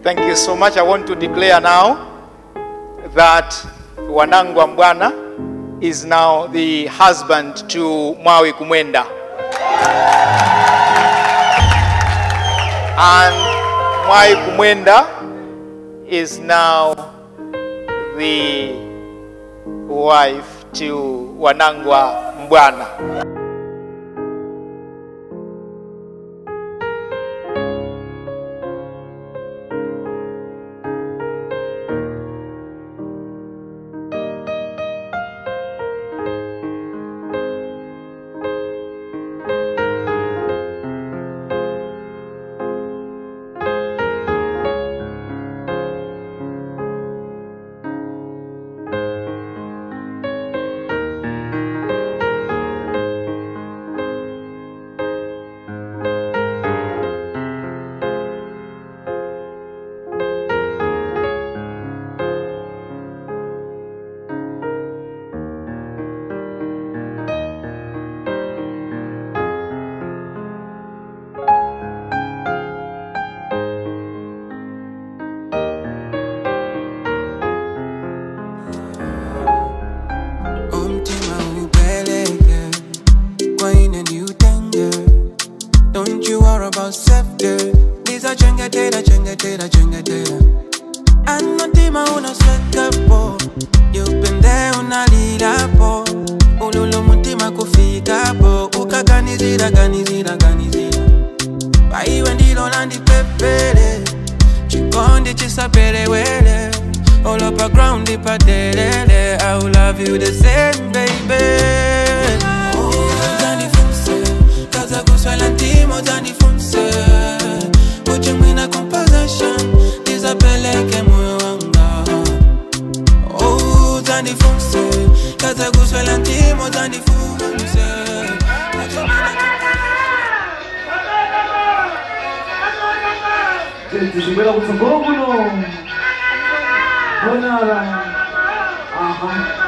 Thank you so much. I want to declare now that Wanangwa Mbwana is now the husband to Mwawi Kumwenda. And Mwawi Kumwenda is now the wife to Wanangwa Mbwana. umtima ubeleke kwenye new danger don't you worry about safety liza chengetera chengetera chengetera anotima unaswekapo yupende unalilapo ululu mutima kufikapo ukaganizira ganizira ganizira paiwe ndilo landipepele chikondi chisapelewele all up a ground ipadelele I will love you the same baby Zanifunse, kaza kuswela ntimo zanifunse Uche mwina composition, nizapeleke moyo wanga Oh, zanifunse, kaza kuswela ntimo zanifunse Uche mwina Tushibela kutsogolo kuno. Bonara. Aha.